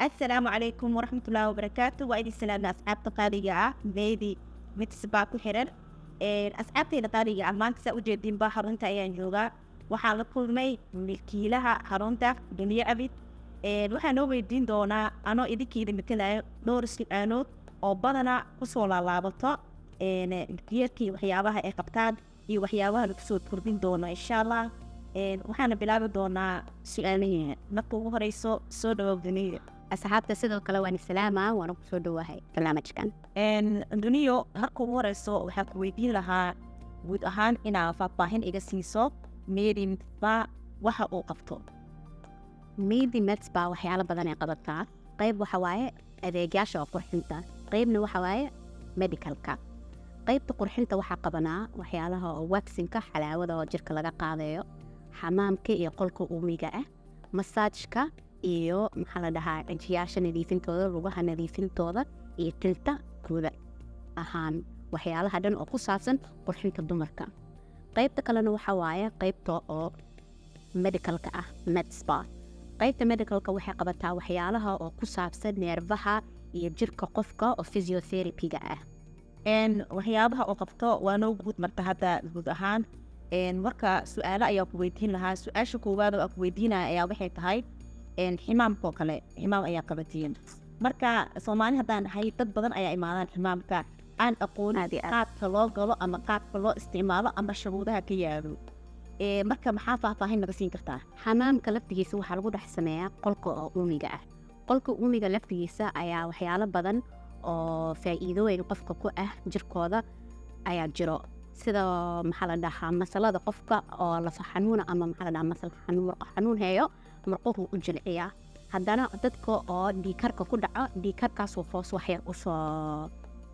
assalaamu calaykum waraxmatullaahi wabarakaatu waa idin salaamna asxaabta qaaliga ah meedi midsbaa ku xiran asxaabtayda qaaliga ah maanta saa ujeedinba xarunta ayaan joogaa waxaan la kulmay milkiilaha xarunta duniyo abid waxaa noo weydiin doonaa anoo idinkiida matalayo dhowr su-aalood oo badana kusoo laalaabato milkiyaedkii waxyaabaha ay qabtaan iyo waxyaabaha lagu soo kordhin doono insha allah waxaana bilaabi doonaa su-aalaheena marka ugu horeyso soo dhawow duniyo asxaabta sidoo kale waan salaama waana kusoo dhawahay barnaamijkan duniyo marka ugu horeyso waxaa ku weydiin lahaa guud ahaan inaa faahfaahin iga siiso meedinba waxa uu qabto midi meds baa waxyaalo badan ay qabataa qayb waxa waaye adeegyaasha oo qurxinta qaybna waxa waaye medicalka qaybta qurxinta waxaa qabanaa waxyaalaha oo waxinka xalaawada oo jirka laga qaadayo xamaamka iyo qolka uumiga ah masaajka iyo maxaa la dhahaa cijiyaasha nadiifintooda lugaha nadiifintooda iyo tilta guuda ahaan waxyaalaha dhan oo ku saabsan qurxinta dumarka qaybta kalena waxa waaye qaybta oo medicalka ah medspa qaybta medicalka waxay qabataa waxyaalaha oo ku saabsan neerfaha iyo jirka qofka oo physiotherapyga ah waxyaabaha oo qabto waa noo guud marta hadda guud ahaan marka su-aalo ayaa ku weydiin lahaa su-aasha koowaad oo aa ku weydiinaya ayaa waxay tahay ximaamkoo kale ximaam ayaa qabatiin marka soomaali haddaan nahay dad badan ayaa imaadaan ximaamka aan aqoon qaabka loo galo ama qaabka loo isticmaalo ama shuruudaha ka yaalo marka maxaa faahfaahin naga siin kartaa xamaamka laftigiisa waxaa lagu dhex sameeyaa qolka oo uumiga ah qolka uumiga laftigiisa ayaa waxyaalo badan oo faa'iidooyin qofka ku ah jirkooda ayaa jiro sida maxaa la dhahaa masalada qofka oo lafa xanuuna ama maxaa la dhahaa masal xanuun heeyo marquhu u jilciyaa haddana dadka oo dhiikarka ku dhaco dhiikarkaasuu hoos waxyar usoo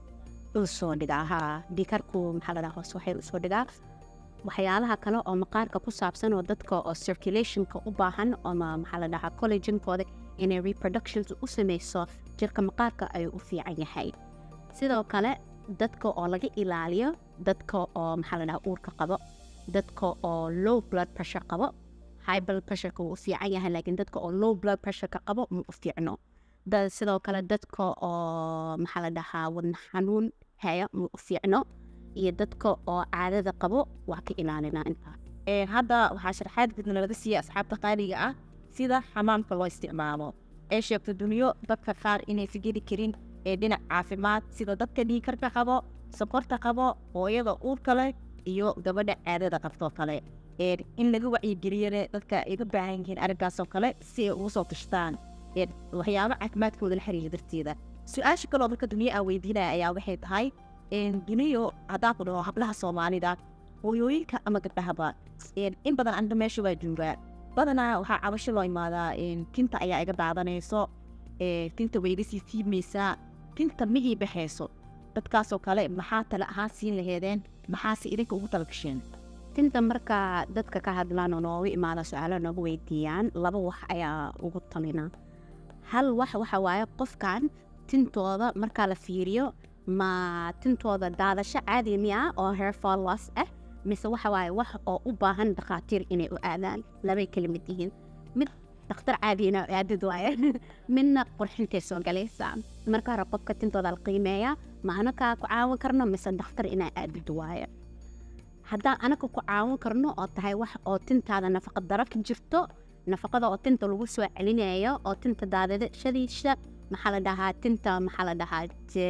usoo dhigaa haa dhiikarku maxaa la dhahaa hoos waxyar usoo dhigaa waxyaalaha kale oo maqaarka ku saabsan oo dadka oo circulationka u baahan ama maxaa la dhahaa collagenkooda inay reproductions u sameyso jirka maqaarka ayuu u fiican yahay sidoo kale dadka oo laga ilaaliyo dadka oo maxaa la dhahaa uurka qabo dadka oo low blood pressure qabo high blood pressureka wuu u fiican yahay laakiin dadka oo low blood pressureka qabo ma u fiicno sidoo kale dadka oo maxaa la dhahaa wadna xanuun haya ma u fiicno iyo dadka oo caadada qabo waa ka ilaalinaa intaa hadda waxaa sharaxaad gudna laga siiya asxaabta qaaliga ah sida xamaamka loo isticmaalo ee sheegto duniyo dadka qaar inaysan geli karin ee dhinac caafimaad sida dadka dhiikarka qabo sokorta qabo hooyada uurka leh iyo gabadha caadada qabtoo kale in laga wacyigeliyane dadka ay ga baahan yihiin arrinkaasoo kale si ay ugu soo tashtaan waxyaabo caafimaadkooda la xiriira darteeda su-aasha kaloo marka duniyo aa weydiinaya ayaa waxay tahay duniyo haddaan ku dhaho hablaha soomaalida hooyooyinka ama gabdhahaba in badan aniga meesha waa joogaa badanaa waxaa cabasho loo imaadaa tinta ayaa iga daadanayso tinta way iga sii siibmaysaa tinta ma ii baxayso dadkaasoo kale maxaa tale ahaan siin laheedeen maxaase idinka ugu tala gasheen tinta marka dadka ka hadlaan oo noogu imaada su-aalo noogu weydiiyaan laba wax ayaa ugu talina hal wax waxa waaye qofkan tintooda markaa la fiiriyo ma tintooda daadasho caadi miya oo hairfall loss ah mise waxa waaye wax oo u baahan dhakhaatiir inay u aadaan labay kala mid yihiin mid dhakhtar caadiyana aadid waaye midna qurxintay soo galaysaa marka hore qofka tintooda la qiimeeyaa ma anakaa ku caawin karno mise dhakhtar inaa aadid waaye haddaan anaga ku caawin karno oo tahay wax oo tintaada nafaqa daro ka jirto nafaqada oo tinta lagu soo celinayo oo tinta daadadashadiisa maxaa la dhahaa tinta maxaa la dhahaa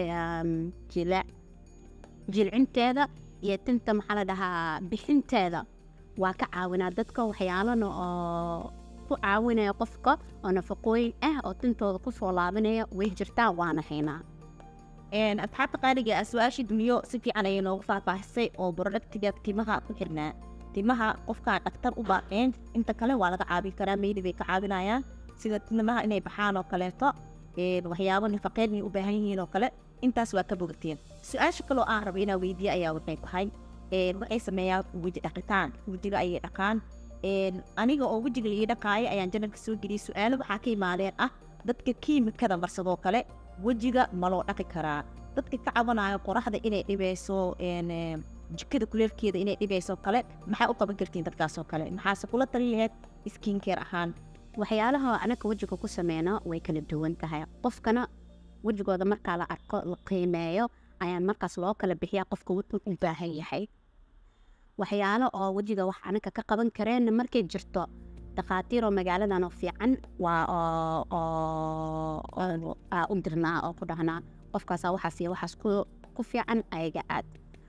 jilic jilcinteeda iyo tinta maxaa la dhahaa bixinteeda waa ka caawinaa dadka waxyaalana oo ku caawinaya qofka oo nafaqooyin ah oo tintooda kusoo laabanaya way jirtaa waana haynaa asxaabta qaaliga ah su-aashii duniyo si fiican ayay noogu faahfaahisay oo borodhagtiga timaha ku xirnaa timaha qofkaan dhaktar u baaqeen inta kale waa laga caabin karaa meydi bay ka caawinayaan sida timaha inay baxaan oo kaleeto waxyaabo nafaqeed inay u baahan yihiin oo kale intaas waa ka bogateen su-aasha kaloo aan raba inaa weydiiye ayaa waxay tahay waxay sameeyaan weji dhaqitaan wejiga ayay dhaqaan aniga oo wejiga ii dhaqaaya ayaan janalka soo geliyay su-aalo waxaa ka imaadeen ah dadka kiimikada marsadoo kale wejiga ma loo dhaqi karaa dadka ka cabanayo qoraxda inay dhibayso jikada kuleelkeeda inay dhibayso kale maxaa u qaban kartiin dadkaasoo kale maxaase kula tali laheyd skinkeer ahaan waxyaalaha anaka wejiga ku sameyno way kala duwan tahay qofkana wejigooda markaa la arko la qiimeeyo ayaa markaas loo kala bixiyaa qofka wuxuu u baahan yahay waxyaalo oo wejiga wax anaka ka qaban kareen markay jirto dhakhaatiir oo magaaladan oo fiican waa oo oo oo- aa u dirnaa oo ku dhahnaa qofkaasaa waxaas iyo waxaas ku ku fiican ayaga aad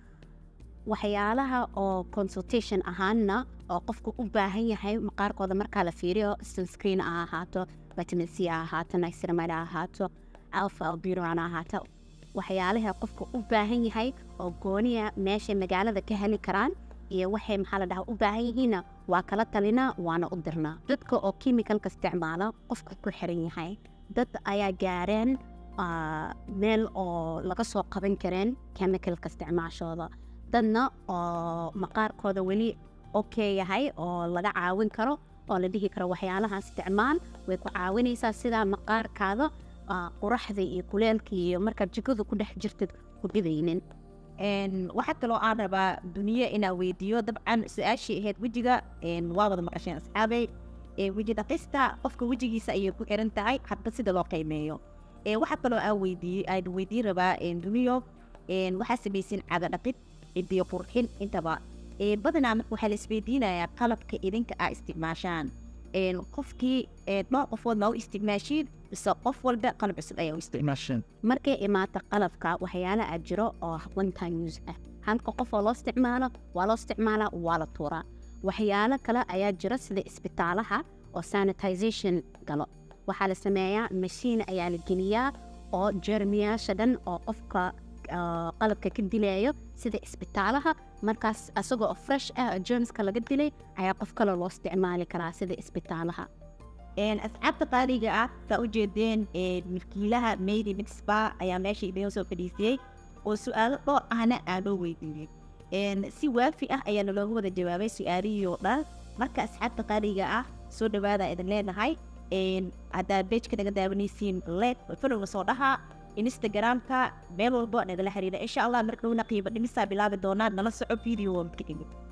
waxyaalaha oo consultation ahaanna oo qofku u baahan yahay maqaarkooda markaa la fiiriyo sunscreen ha ahaato vitamin c ha ahaato niceramide ha ahaato alpha alburon ha ahaato waxyaalaha qofka u baahan yahay oo gooniya meeshay magaalada ka heli karaan iyo waxay maxaa la dhahaa u baahan yihiinna waa kala talinaa waana u dirnaa dadka oo chemicalka isticmaala qofka ku xiran yahay dad ayaa gaareen ah, meel oo laga soo qaban kareen chemicalka isticmaashooda dadna oo maqaarkooda weli okay yahay oo laga caawin karo oo la dhihi karo waxyaalaha isticmaal way ku caawinaysaa sidaa maqaarkaada ah, quraxda iyo kuleelka iyo markaad jikada ku dhex jirtid ku dhidaynin Een, waxaa kaloo aan rabaa duniya inaan weydiiyo dabcan su-aashii ahayd wejiga een, waa wada maqasheen asxaabey ee weji dhaqista qofka wejigiisa ayay ku xiran tahay hadba sida loo qiimeeyo ee waxaa kaloo aan weydiiyey aan weydiin rabaa een, duniyo een, waxaa samaysin caga dhaqid cidiyo qurxin intaba ee badanaa marka waxaa la isweydiinayaa qalabka idinka aa isticmaashaan een, qofkii ee, dhowr qofood ma u isticmaashiin mise qof walba qalab cusub ayaa u isticmaashaan markay imaato qalabka waxyaala aa jiro oo one time use ah halka qof oo loo isticmaalo waa loo isticmaalaa waa la tuuraa waxyaalo kale ayaa jira sida isbitaalaha oo sanitization galo waxaa la sameeyaa mashiin ayaa la geliyaa oo jeermiyaasha dhan oo qofka ah, qalabka ka dilayo sida isbitaalaha markaas asagoo oo fresh ah oo germska laga dilay ayaa qof kale loo isticmaali karaa sida isbitaalaha Een, asxaabta qaaliga ah saa u jeedeen een, milkiilaha meydi mixba ayaa meesha idiin soo fadhiisiyey oo su-aalo dhowr ahna aan loo weydiiyey Een, si waafi ah ayaa nalooga wada jawaabay su-aalihii oo dhan marka asxaabta qaaliga ah soo dhawaada idin leenahay Een, haddaad bejka naga daawanaysiin leed folowna soo dhaha instagramka meel walbo nagala xiriira insha allah mar dhowna qiimo dhimisaa bilaabi doonaa nala soco video